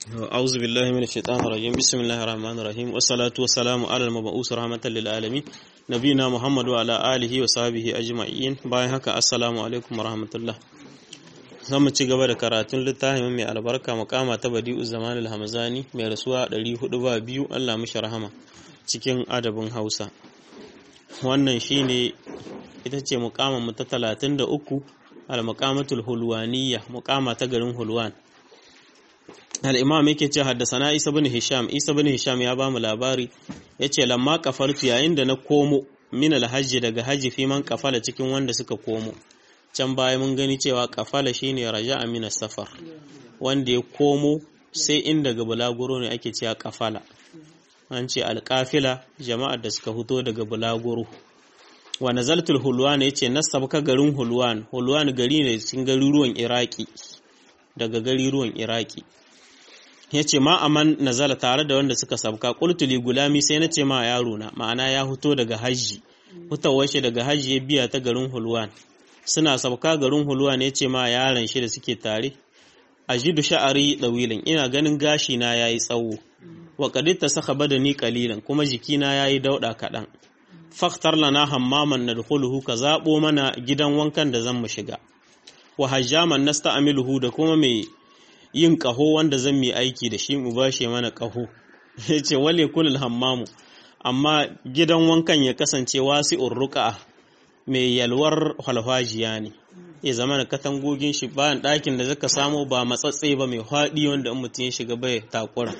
أعوذ بالله من الشيطان الرجيم بسم الله الرحمن الرحيم والصلاة والسلام على المبعوث رحمة للعالمين نبينا محمد وعلى آله وصحبه أجمعين باي هكا السلام عليكم ورحمة الله zamu ci gaba da karatun littafin mai albarka makama ta badi'u zaman al-hamzani mai rasuwa 402 Allah mishi rahama cikin adabin Hausa wannan shine ita ce mukaman mu ta 33 al-muqamatul hulwaniyya muqama ta garin Hulwan al-imam yake ce haddasana Isa bin Hisham Isa bin Hisham ya bamu labari yace lamma kafartu yayin da na komo min al-hajji daga haji fi man kafala cikin wanda suka komo can baya mun gani cewa kafala shine raja'a min safar wanda ya komo sai in daga bulaguro ne ake cewa kafala an ce alƙafila jama'ar da suka fito daga bulaguro wa nazaltul hulwan yace nasabka garin hulwan hulwan gari ne cikin garuruwan iraki daga garuruwan iraki yace ma aman nazala tare da wanda suka sabka qultuli gulami sai nace ma yaro na ma'ana ya fito daga haji hutawar shi daga haji ya biya ta garin hulwan suna sabka garin hulwa ne ce ma yaron shi da suke tare ajidu sha'ari dawilin ina ganin gashi na yayi tsawo wa qadita saka badani qalilan kuma jikina yayi dauda kadan faktar lana hammaman nadkhuluhu ka zabo mana gidan wankan da zan mu shiga wa hajjaman nasta'miluhu da kuma mai yin kaho wanda zan mi aiki da shi mu bashe mana kaho yace wale kulul hammamu amma gidan wankan ya kasance wasi'ur ruqa mai yalwar halfajiya ne ya zama da katangogin shi bayan ɗakin da zaka samu ba matsatse ba mai haɗi wanda in mutum ya shiga bai takura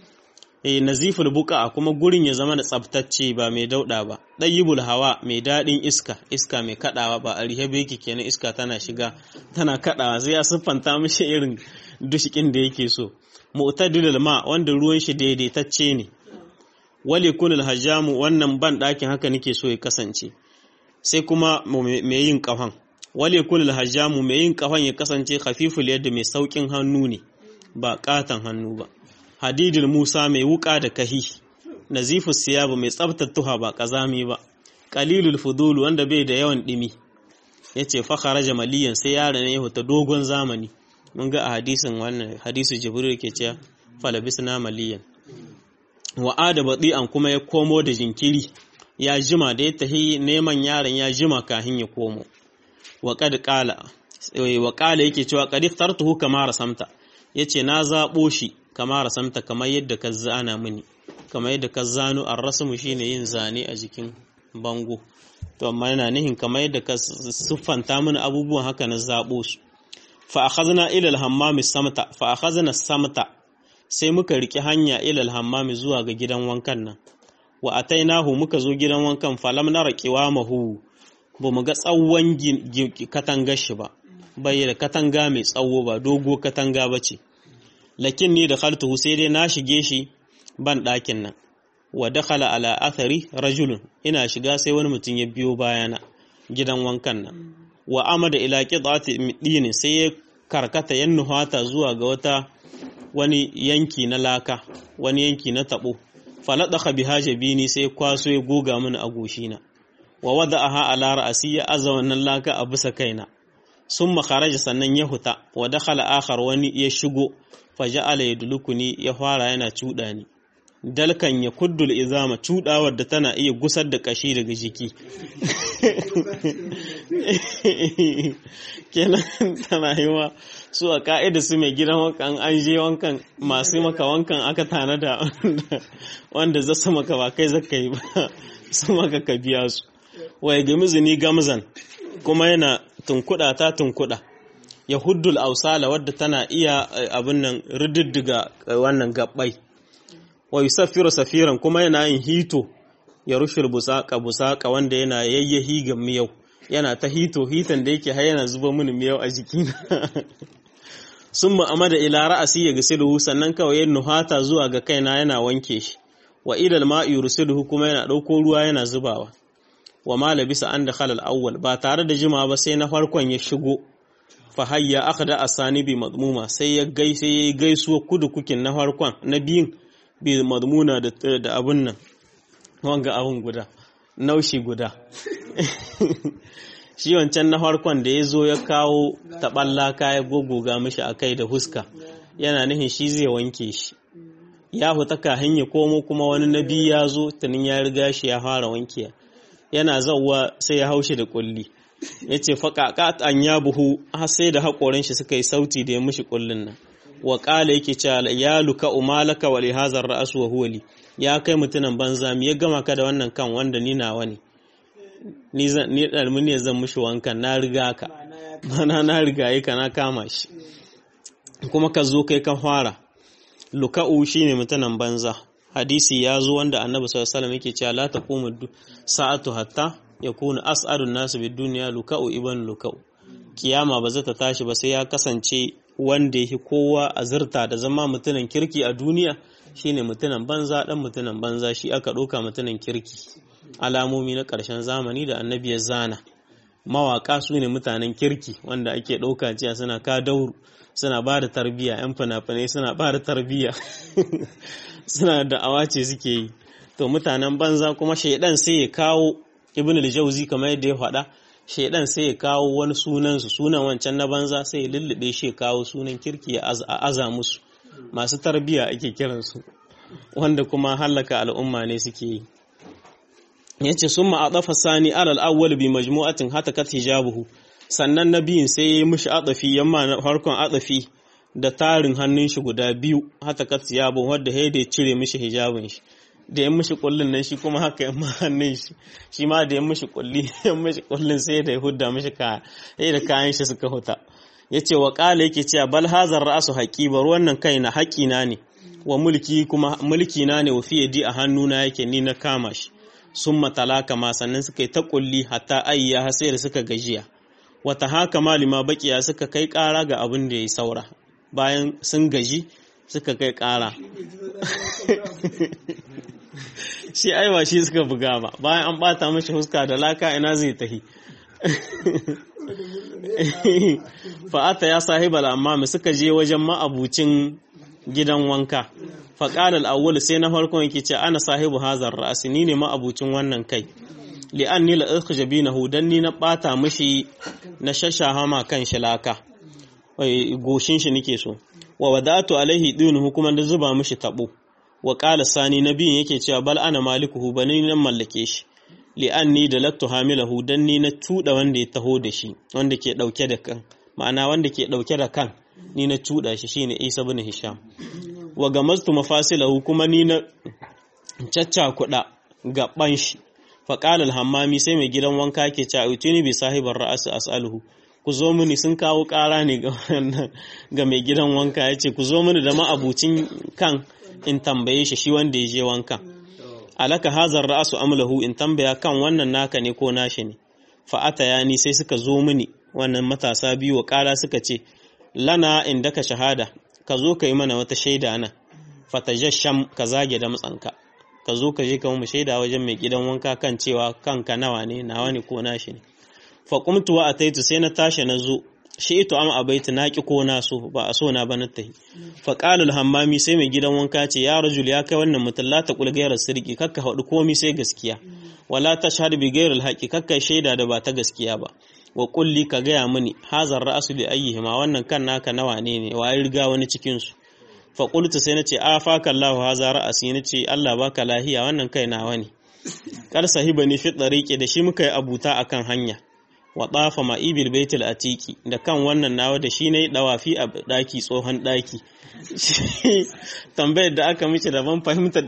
eh naziful buka kuma gurin ya zama da tsabtacce ba mai dauɗa ba ɗayyibul hawa mai daɗin iska iska mai kaɗawa ba a rihe beki kenan iska tana shiga tana kaɗawa sai ya siffanta mishi irin dushikin da yake so mu'tadilul ma wanda ruwan shi daidaitacce ne wali kunul hajjamu wannan ban ɗakin haka nake so ya kasance sai kuma mai yin kafan wale kulul hajjamu mai yin kafan ya kasance khafiful yadda mai saukin hannu ne ba katan hannu ba hadidul musa mai wuka da kahi nazifus siyabu mai tsabtar tuha ba kazami ba qalilul fudul wanda bai da yawan dimi yace fa kharaja maliyan sai yaron ya huta dogon zamani mun ga a hadisin wannan hadisu jibril ke cewa falabisna maliyan wa ada badi'an kuma ya komo da jinkiri ya jima da ya tahi neman yaron ya jima kahin ya komo wa qad qala wa qala yake cewa qad ikhtartuhu kama rasamta yace na zabo shi kama rasamta kamar yadda ka zana mini kamar yadda ka zano ar-rasmu shine yin zane a jikin bango to amma yana nihin kamar yadda ka siffanta mini abubuwan haka na zabo su fa akhadna ila al-hammam samta fa akhadna samta sai muka riki hanya ila al-hammam zuwa ga gidan wankan nan wa atainahu muka zo gidan wankan falam na raƙiwa mahu ba mu ga tsawon katangar shi ba bai da katanga mai tsawo ba dogo katanga ba ce lakin ni da khaltuhu sai dai na shige shi ban ɗakin nan wa dakhala ala athari rajulun ina shiga sai wani mutum ya biyo bayana gidan wankan nan wa amada ila qidati dini sai ya karkata yan nuhata zuwa ga wata wani yanki na laka wani yanki na tabo faladaka biha jabini sai kwaso ya goga mini a goshina wa wada'aha ala ra'si ya aza wannan laka a bisa kaina summa kharaja sannan ya huta wa dakhala akhar wani ya shigo faja'ala yadlukuni ya fara yana cuda ni dalkan ya kuddul izama cudawar da tana iya gusar da kashi daga jiki kenan tana yiwa su a ka'ida su mai gidan wankan an je wankan masu maka wankan aka tanada wanda za su maka ba kai zaka yi ba su maka ka biya su wai ga mizini gamzan kuma yana tunkuda ta tunkuda ya huddul ausala wadda tana iya abin nan rididdiga wannan gabbai wa yusaffiru safiran kuma yana yin hito ya rushul busaka busaka wanda yana yayyahi ga miyau yana ta hito hitan da yake har yana zuba mini miyau a jikina sun ma'amada ila ra'asi ya gasiluhu sannan kawai ya nuhata zuwa ga kaina yana wanke shi wa ilal ma'i yursiluhu kuma yana ɗauko ruwa yana zubawa wa ma labisa an da khalal awwal ba tare da jima ba sai na farkon ya shigo fa hayya akhda asani bi madmuma sai ya gai sai ya gaisuwa kudu kukin na farkon na biyun bi madmuna da da abun nan wanga abun guda naushi guda shi wancan na farkon da ya zo ya kawo taɓallaka ya gogoga mishi a kai da huska yana nihin shi zai wanke shi ya huta kahin ya komo kuma wani nabi ya zo tunin ya riga shi ya fara wankiya yana zauwa sai ya haushi da kulli ya ce faƙaƙa an ya buhu har sai da haƙorin shi suka yi sauti da ya mishi kullin nan wa ƙala yake cewa ya luka umalaka wa lihazar ra'asu wa huwali ya kai mutumin banza mi ya gama ka da wannan kan wanda ni nawa ne ni ɗalmi ne zan mishi wankan na riga ka mana na riga yi ka na kama shi kuma ka zo kai ka fara luka'u shine mutumin banza hadisi ya zo wanda annabi sallallahu alaihi wasallam yake cewa la taqumu sa'atu hatta yakunu as'adun nasu bid dunya luka'u ibn luka'u kiyama ba za ta tashi ba sai ya kasance wanda yake kowa azurta da zama mutumin kirki a duniya shine mutumin banza dan mutumin banza shi aka ɗauka mutumin kirki alamomi na ƙarshen zamani da annabi ya zana mawaka su ne mutanen kirki wanda ake ɗauka cewa suna ka dauru suna ba da tarbiyya yan fina-finai suna ba da tarbiyya suna da awace suke yi to mutanen banza kuma shaidan sai ya kawo ibn al-jauzi kamar yadda ya faɗa shaidan sai ya kawo wani sunan su sunan wancan na banza sai ya lullube shi ya kawo sunan kirki ya aza musu masu tarbiyya ake kiransu wanda kuma hallaka al'umma ne suke yi yace summa adafa sani alal awwal bi majmu'atin hatakat hijabuhu sannan nabiyin sai ya yi mishi adafi yamma na farkon adafi da tarin hannun shi guda biyu hatakat hijabu wanda ya da cire mishi hijabin shi da ya mishi kullun nan shi kuma haka yamma hannun shi shi ma da ya mishi kulli ya mishi kullun sai da ya hudda mishi kaya sai da kayan shi suka huta yace wa qala yake cewa bal hazar ra'su haqibar wannan kai na haƙina ne wa mulki kuma mulki na ne wa fi yadi a hannuna yake ni na kama shi sun matalaka ma sannan suka yi ta kulli hatta ayya har sai da suka gajiya wata haka malima bakiya suka kai ƙara ga abin da ya saura bayan sun gaji suka kai ƙara shi aiwa shi suka buga ba bayan an bata mashi huska da laka ina zai tahi fa'ata ya sahiba amma suka je wajen ma'abucin gidan wanka faƙalar awwal sai na farkon yake ce ana sahibu hazar ra'asi ni ne ma'abucin wannan kai li'an ni la'irka jabi na hudan ni na ɓata mishi na shashaha ma kan shi laka goshin shi nake so wa wadatu alaihi dinu hukuman da zuba mishi tabo wa ƙala sani na biyun yake cewa bal ana malikuhu ba ni nan mallake shi li'an ni da lattu hamilahu dan ni na tuɗa wanda ya taho da shi wanda ke ɗauke da kan ma'ana wanda ke ɗauke da kan ni na tuɗa shi shine isa bin hisham wa gamaztu mafasilahu kuma ni na caccakuɗa gaban shi faƙalar hammami sai mai gidan wanka ke ce a bi sahibar ra'asu as'aluhu ku zo mini sun kawo ƙara ne ga mai gidan wanka ya ce ku zo mini da ma'abucin kan in tambaye shi shi wanda ya je wanka alaka hazar ra'asu amlahu in tambaya kan wannan naka ne ko nashi ne fa'ata ya ni sai suka zo mini wannan matasa biyu wa ƙara suka ce lana inda ka shahada ka zo ka yi mana wata shaida nan fatajasham ka zage da matsanka ka zo ka je ka mu shaida wajen mai gidan wanka kan cewa kanka nawa ne nawa ne ko nashi ne fa qumtu wa ataitu sai na tashi na zo shi ito am abaitu na ki ko na so ba a so na ba na tahi fa qala hammami sai mai gidan wanka ce ya rajul ya kai wannan mutum la ta kul gairar sirki kakka hadu komi sai gaskiya wala tashhadu bi gairar haqi kakka shaida da ba ta gaskiya ba wa kulli ka gaya mini hazar ra'asu li ayyihima wannan kan naka nawa ne ne wa riga wani cikin su fa qultu sai nace a fa kallahu haza ra'asi nace Allah baka lahiya wannan kai nawa ne kar sahibani fi tariqi da shi muka yi abuta akan hanya wa tafa ma ibil baitul atiki da kan wannan nawa da shi nayi dawafi a daki tsohon daki tambayar da aka mice daban fahimtar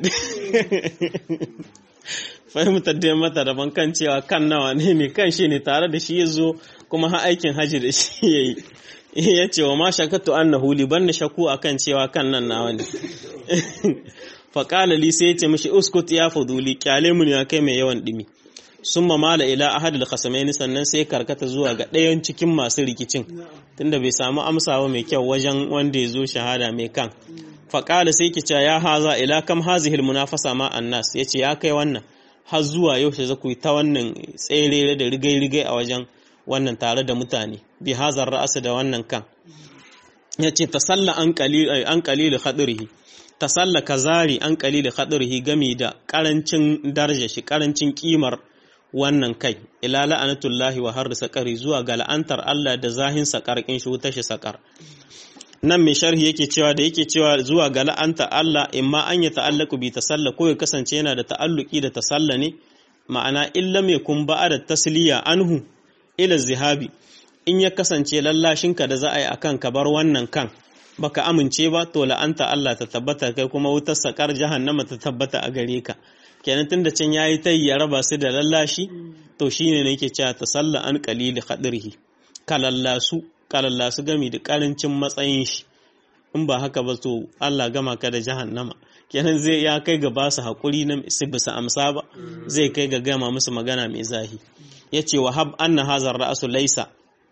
fahimtar da mata daban kan cewa kan nawa ne ne kan shi ne tare da shi ya zo kuma ha aikin haji da shi ya yi ya ce wa ma shakatu annahu li ban shaku akan cewa kan nan nawa ne faƙala li sai ya ce mishi uskut ya fuduli kyale mun ya kai mai yawan dimi sun mamala ila ahadul khasamaini sannan sai karkata zuwa ga ɗayan cikin masu rikicin tunda bai samu amsawa mai kyau wajen wanda ya zo shahada mai kan faƙala sai ki ya haza ila kam hazihil munafasa ma annas yace ya kai wannan har zuwa yaushe za ku yi ta wannan tsere da rigai-rigai a wajen wannan tare da mutane bi hazar ra'asa da wannan kan ya ce ta salla an kalilu haɗurihi ta salla ka zari an kalilu haɗurihi gami da ƙarancin daraja shi ƙarancin ƙimar wannan kai ila la'anatullahi wa har saƙari zuwa ga la'antar Allah da zahin saƙar ƙin shi wuta shi saƙar nan mai sharhi yake cewa da yake cewa zuwa ga la'anta Allah imma an ya ta'allaku bi tasalla ko ya kasance yana da ta'alluki da tasalla ne ma'ana illa mai kun ba'a da tasliya anhu ila zihabi in ya kasance lallashinka da za a yi akan ka bar wannan kan baka amince ba to la'anta Allah ta tabbata kai kuma wutar sakar jahannama ta tabbata a gare ka kenan tunda can yayi tayi ya raba su da lallashi to shine ne yake cewa tasalla an qalili khadrihi kalallasu kalallasu gami da karancin matsayin shi in ba haka ba to Allah gama ka da jahannama kenan zai ya kai ga basu hakuri na su bisa amsa ba zai kai ga gama musu magana mai zahi yace wa hab anna hazar ra'su laysa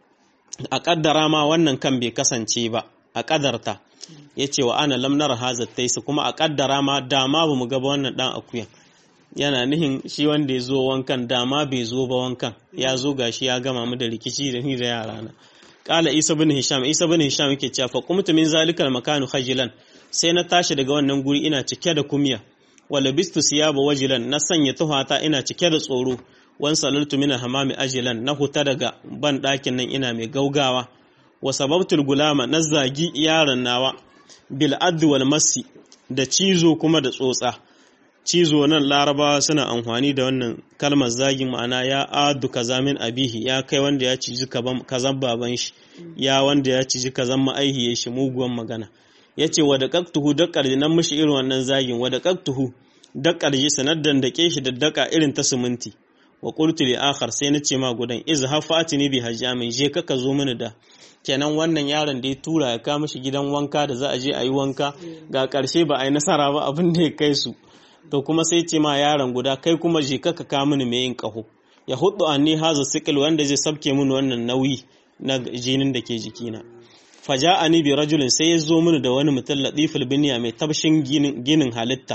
a kaddara ma wannan kan bai kasance ba a kadarta yace wa ana lam nara hazat taysa kuma a kaddara ma dama ba mu ga wannan dan akuyan yana nihin shi wanda ya zo wankan dama bai zo ba wankan ya zo gashi ya gama mu da rikici da ni da yara na kala isa bin hisham isa bin hisham yake cewa fa qumtu min zalikal makanu khajilan sai na tashi daga wannan guri ina cike da kumya wala bistu siyaba wajilan na sanya tuhata ina cike da tsoro wan salaltu min hamami ajilan na huta daga ban dakin nan ina mai gaugawa wa sababtul gulama na zagi yaron nawa bil addu wal masi da cizo kuma da tsotsa cizo nan larabawa suna amfani da wannan kalmar zagin ma'ana ya adu kaza min abihi ya kai wanda ya ciji kazan baban shi ya wanda ya ciji kazan ma'aihiyar shi muguwan magana ya ce wa da kaktuhu dakkar nan mishi irin wannan zagin wa da kaktuhu dakkar ji sanar da dake shi da daka irin ta siminti wa qultu li akhar sai na ce ma gudan izhab fatini bi hajjamin je ka ka zo mini da kenan wannan yaron da ya tura ya kama shi gidan wanka da za a je a yi wanka ga karshe ba a yi nasara ba abin da ya kai su to kuma sai ce ma yaron guda kai kuma je ka ka mini mai yin kaho ya hudu anni haza sikil wanda zai sabke mini wannan nauyi na jinin da ke jikina faja'ani bi rajulin sai ya zo mini da wani mutum latiful biniya mai tabshin ginin halitta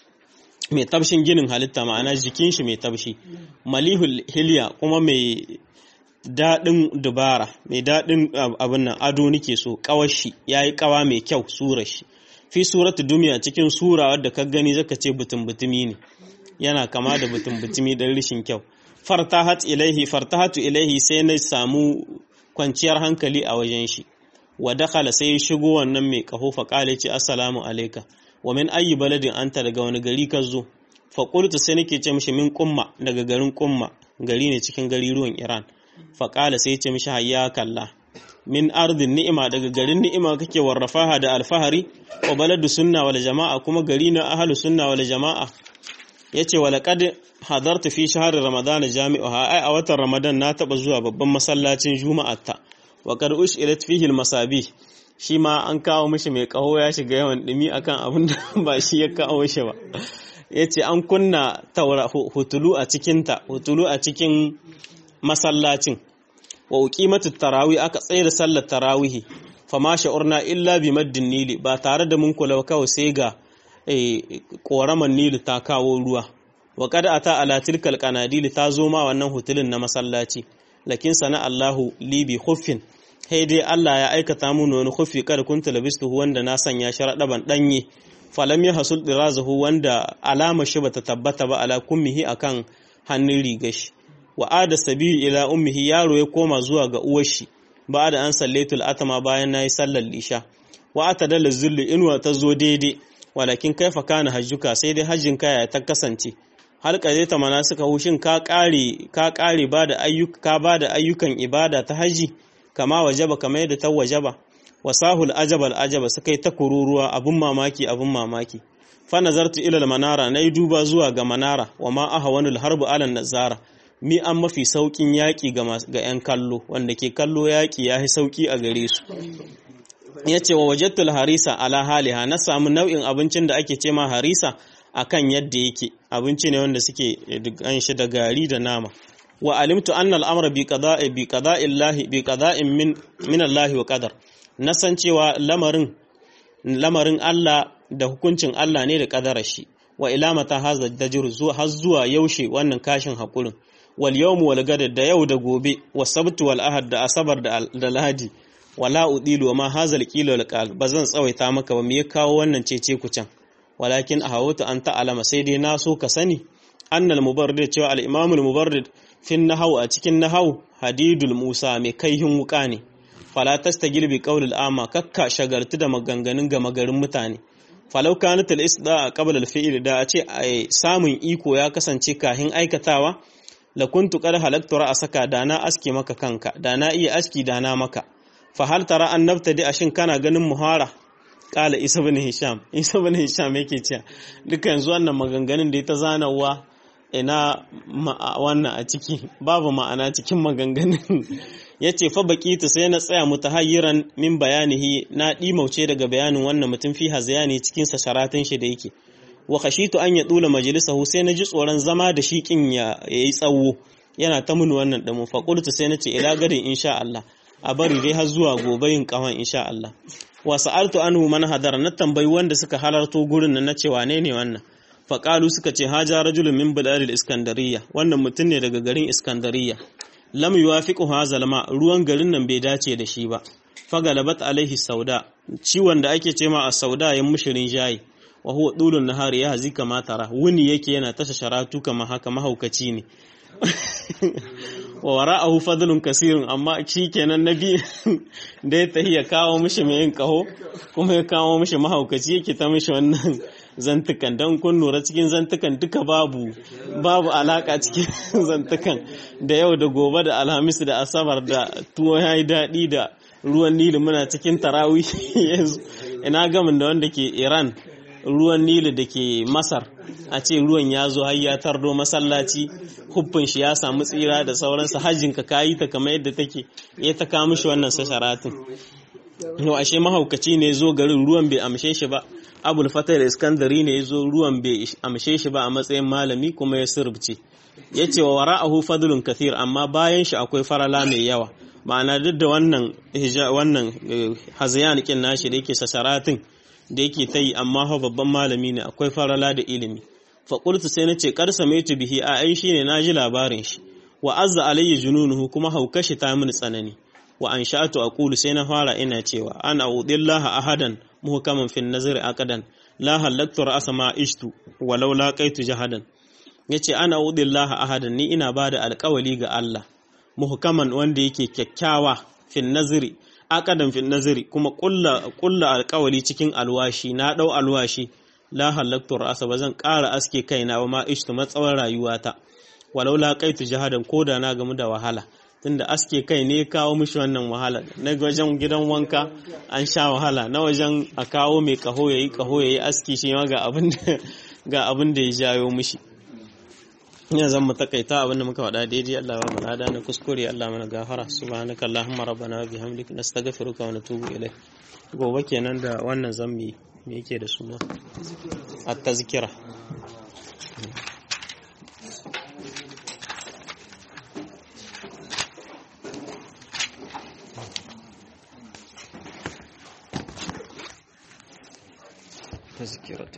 mai tabshin ginin halitta ma'ana jikin shi mai tabshi malihul hilya kuma mai daɗin dubara mai daɗin abin nan ado nake so kawashi yayi kawa mai kyau surar shi fi suratu duniya cikin sura wadda ka gani zaka ce butun butumi ne yana kama da butun butumi dan rishin kyau fartahat ilaihi fartahatu ilaihi sai na samu kwanciyar hankali a wajen shi wa dakhala sai shigo wannan mai kaho fa kale ce assalamu alayka wa min ayi baladin anta daga wani gari ka zo fa qultu sai nake ce mishi min qumma daga garin qumma gari ne cikin gari ruwan Iran fa kala sai ce mishi hayya kallah min ardin ni'ima daga garin ni'ima kake warrafaha da alfahari wa baladu sunna wal jama'a kuma gari na ahlu sunna wal jama'a yace wa laqad hadartu fi shahr ramadan jami'uha ai a watan ramadan na taba zuwa babban masallacin juma'atta wa qad ushilat fihi al masabih shi ma an kawo mishi mai kaho ya shiga yawan dumi akan abin da ba shi ya kawo shi ba yace an kunna taura hutulu a cikin ta hutulu a cikin masallacin wa uqimatu tarawih aka tsaye da sallar tarawihi fama sha'urna illa bi maddin nili ba tare da mun kula kawai sai ga koraman nili ta kawo ruwa wa kada ata ala tilkal qanadil ta zo ma wannan hutulin na masallaci lakin sana Allahu li bi khuffin hey dai Allah ya aikata mun wani khuffi kada kunta labistu wanda na sanya sharadaban danye falam ya hasul dirazahu wanda alama shi bata tabbata ba ala kummihi akan hannun rigashi wa ada sabiyu ila ummihi yaro ya koma zuwa ga uwar shi ba da an sallaitul atama bayan nayi sallar lisha wa atadalla zullu inwa ta zo daidai walakin kaifa kana hajjuka sai dai hajjin kaya ta kasance halka zai ta mana suka hushin ka kare ka kare ba da ayyuka ka ba da ayyukan ibada ta haji kama wajaba kamar yadda ta wajaba wasahul ajabal ajaba suka yi ta kururuwa abun mamaki abun mamaki fa nazartu ila manara nayi duba zuwa ga manara wa ma ahwanul harbu ala nazara mi an mafi saukin yaƙi ga 'yan kallo wanda ke kallo yaƙi ya fi sauƙi a gare su ya ce wa wajattul harisa ala haliha na samu nau'in abincin da ake ce ma harisa a kan yadda yake abinci ne wanda suke an shi da gari da nama wa alimtu anna al'amra bi qada'i bi qada'illahi bi qada'in min min Allah wa qadar na san cewa lamarin lamarin Allah da hukuncin Allah ne da qadarar shi wa ilamata hazza dajr zuwa har zuwa yaushe wannan kashin hakurin wal yawmu wal gad da yau da gobe wa sabtu wal ahad da asabar da lahadi wala udilu wa ma hazal qila wal qal bazan tsawaita maka ba me ya kawo wannan cece ku can walakin ahawatu an ta'alama sai dai na so ka sani annal mubarrid cewa al imam al mubarrid fin nahau a cikin nahau hadidul musa mai kaihin wuka ne fala tastagil bi qawlil ama kakka shagartu da maganganun gama garin mutane falau kanat al isda qabla al fi'l da a ce samun iko ya kasance kahin aikatawa la kuntu qad halaktu ra'saka da na aske maka kanka da na iya aski da na maka fa hal tara an nabtadi ashin kana ganin muhara kala isa bin hisham isa bin hisham yake cewa duka yanzu wannan maganganun da ya ta zanawa ina wannan a ciki babu ma'ana cikin maganganun ya ce fa baƙitu sai na tsaya mutahayyiran min bayanihi na ɗimauce daga bayanin wannan mutum fi hazayani cikin sa sharatin shi da yake wa khashitu an ya dula majalisahu sai na ji tsoron zama da shi kin ya yi tsawo yana ta mun wannan damu fa qultu sai na ce ila gadin insha Allah a bari dai har zuwa gobe yin kawan insha Allah wa sa'altu anhu man hadara na tambayi wanda suka halarto gurin nan na ce wane ne wannan fa qalu suka ce haja rajulun min biladil iskandariya wannan mutum ne daga garin iskandariya lam yuwafiqu hazal ma ruwan garin nan bai dace da shi ba fagalabat alaihi sauda ciwon da ake ce ma a sauda ya mushirin jayi wa huwa dulun nahari ya hazi kama tara wuni yake yana tasha sharatu kama haka mahaukaci ne wa wara'ahu fadlun kasirun amma shi kenan nabi da ya tahi ya kawo mishi mai yin kaho kuma ya kawo mishi mahaukaci yake ta mishi wannan zantukan don kun lura cikin zantukan duka babu babu alaka cikin zantukan da yau da gobe da alhamis da asabar da tuwo ya yi daɗi da ruwan nili muna cikin tarawih yanzu ina gamin da wanda ke iran ruwan nili da ke masar a ce ruwan ya zo har ya tardo masallaci huffin shi ya samu tsira da sauransa hajjin ka kayi ta kamar yadda take ya ta kawo mishi wannan sasharatin yau ashe mahaukaci ne zo garin ruwan bai amshe shi ba abul fatar iskandari ne ya zo ruwan bai amshe shi ba a matsayin malami kuma ya sirbce ya ce wa wara'ahu fadlun kathir amma bayan shi akwai farala mai yawa ma'ana duk da wannan wannan hazayan kin nashi da yake sasaratin da yake ta yi amma fa babban malami ne akwai farala da ilimi fa qultu sai nace kar samaitu bihi a ai shine naji labarin shi wa azza alayya jununuhu kuma haukashi ta mini tsanani wa an sha'atu aqulu sai na fara ina cewa ana udillaha ahadan muhkaman fin nazari aqadan la halaktu ra'sa ma ishtu walau laqaitu jahadan yace ana udillaha ahadan ni ina bada alƙawali ga Allah muhkaman wanda yake kyakkyawa fin nazari aqadan fin nazari kuma kulla kulla alƙawali cikin alwashi na dau alwashi la halaktu ra'sa bazan ƙara aske kaina ba ma ishtu matsawar rayuwata walau laqaitu jahadan koda na gamu da wahala tunda aske kai ne kawo mishi wannan wahala na wajen gidan wanka an sha wahala na wajen a kawo mai kaho yayi kaho yayi aski shi ma ga abin da ga abin da ya jayo mishi ina zan mu takaita abin da muka faɗa daidai Allah ya mu lada na kuskure Allah mana gafara subhanaka allahumma rabbana wa bihamdika nastaghfiruka wa natubu ilayk gobe kenan da wannan zambi me yake da suna at-tazkira تذكرة